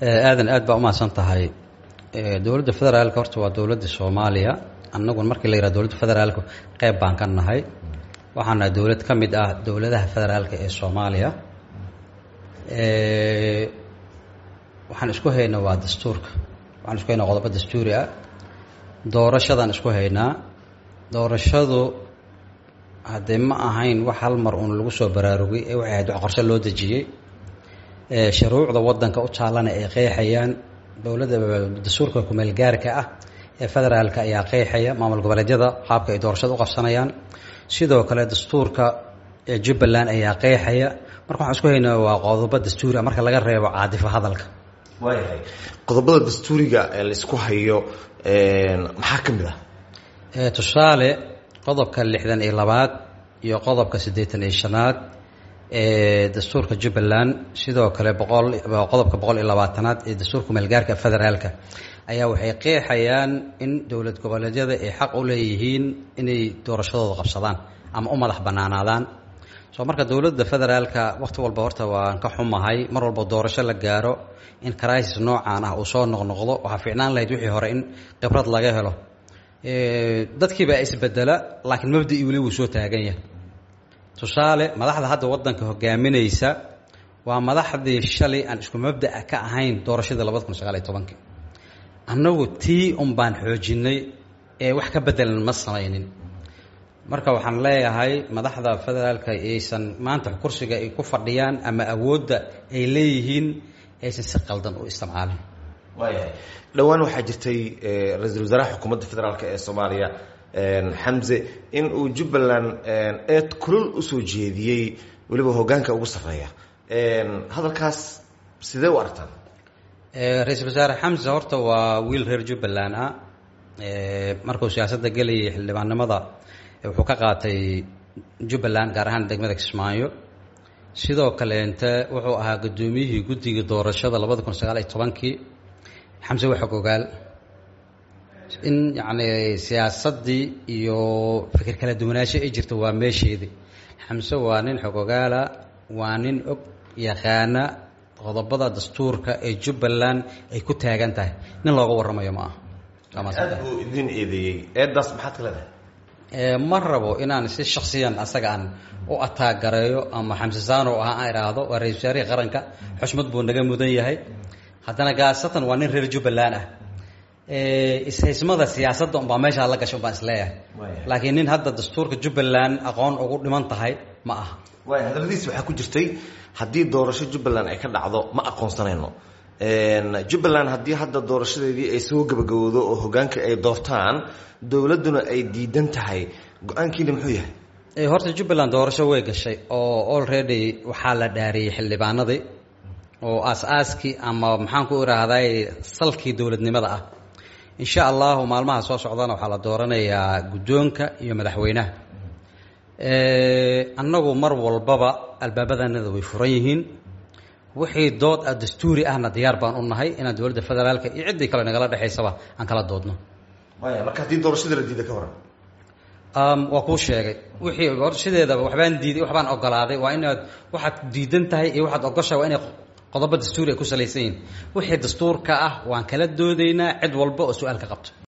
aadan aad baa umahadsan tahay dowladda federaalka horta waa dowladda soomaaliya annagun markii la yihah dowladda federaalka qeyb baan ka nahay waxaan nahay dowlad ka mid ah dowladaha federaalka ee soomaaliya waxaan isku haynaa waa dastuurka waxaan isku haynaa qodobo dastuuri ah doorashadaan isku haynaa doorashadu haddee ma ahayn wax hal mar uun lagu soo baraarugay ee waxay ahayd wax qorshe loo dejiyey shuruucda waddanka u taallana ay qeexayaan dowladda dastuurka kumeelgaarka ah ee federaalka ayaa qeexaya maamul goboleedyada qaabka ay doorashada u qabsanayaan sidoo kale dastuurka ee jubbaland ayaa qeexaya marka waxaan isku haynaa waa qodobo dastuuri ah marka laga reebo caadifo hadalka waayahay qodobada dastuuriga ee la isku hayo maxaa ka mid ah tusaale qodobka lixdan iyo labaad iyo qodobka siddeetan iyo shanaad ee dastuurka jubbaland sidoo kale boqol qodobka boqol iyo labaatanaad ee dastuurka meelgaarka federaalka ayaa waxay qeexayaan in dowlad goboleedyada ay xaq u leeyihiin inay doorashadooda qabsadaan ama u madax bannaanaadaan soo marka dowladda federaalka wakhti walba horta waan ka xumahay mar walba doorasho la gaaro in crisis noocan ah uu soo noqnoqdo waxaa fiicnaan lahayd wixii hore in khibrad laga helo dadkiibaa isbedela laakiin mabdii weli wuu soo taagan yahay tusaale madaxda hadda waddanka hogaaminaysa waa madaxdii shalay aan isku mabda'a ka ahayn doorashadii labada kun sagaal iyo tobankii annagu tii un baan xoojinay ee wax ka bedelan ma samaynin marka waxaan leeyahay madaxda federaalka aysan maanta kursiga ay ku fadhiyaan ama awoodda ay leeyihiin aysan si qaldan u isticmaalin waayahay dhowaan waxaa jirtay ra-iisul wasaaraha xukuumadda federaalk ee soomaaliya xamse in uu jubbaland eed kulul usoo jeediyey weliba hoggaanka ugu sarreeya hadalkaas sidee u aragtaan ra-iisul wasaare xamse horta waa wiil reer jubbaland ah markuu siyaasadda gelayay xildhibaannimada wuxuu ka qaatay jubbaland gaar ahaan degmada kismaayo sidoo kaleente wuxuu ahaa guddoomiyihii guddiga doorashada labada kun sagaal iyo tobankii xamse waa xog ogaal in yacni siyaasaddii iyo fikir kala duwanaansho ay jirta waa meesheedii xamse waa nin xog ogaala waa nin og yaqaana qodobada dastuurka ee jubbaland ay ku taagan tahay nin looga warramayo ma aha aad buu idin eedeeyey eeddaas maxaad ka leedahay ma rabo inaan si shaksiyan asaga aan u ataagareeyo ama xamse saano ah aan idhaahdo waa ra-isul wasaarihii qaranka xushmad buu naga mudan yahay haddana gaasatan waa nin reer jubbaland ah ishaysmada siyaasadda unbaa meeshaa la gashay umbaan isleeyahay laakiin nin hadda dastuurka jubbaland aqoon ugu dhiman tahay ma aha waaya hadalladiis waxaa ku jirtay haddii doorasho jubbaland ay ka dhacdo ma aqoonsanayno jubbaland haddii hadda doorashadeedii ay soo gabagabowdo oo hoggaanka ay doortaan dowladduna ay diidan tahay go-aankiina muxuu yahay horta jubbaland doorasho way gashay oo already waxaa la dhaariyey xildhibaanadii oo aas-aaskii ama maxaan ku idhaahday salkii dowladnimada ah insha allahu maalmaha soo socdana waxaa la dooranayaa guddoonka iyo madaxweynaha annagu mar walbaba albaabadanada way furan yihiin wixii dood ah dastuuri ahna diyaar baan u nahay inaan dowladda federaalka iyo ciddii kale nagala dhexaysaba aan kala doodno waaya marka haddii doorashada la diida ka waran waa kuu sheegay wixii doorashadeedaba waxbaan diiday waxbaan ogolaaday waa inaad waxaad diidan tahay iyo waxaad ogoshahay waa inay qodobo dastuuri ay ku salaysan yihin wixii dastuurka ah waan kala doodaynaa cid walba oo su-aal ka qabto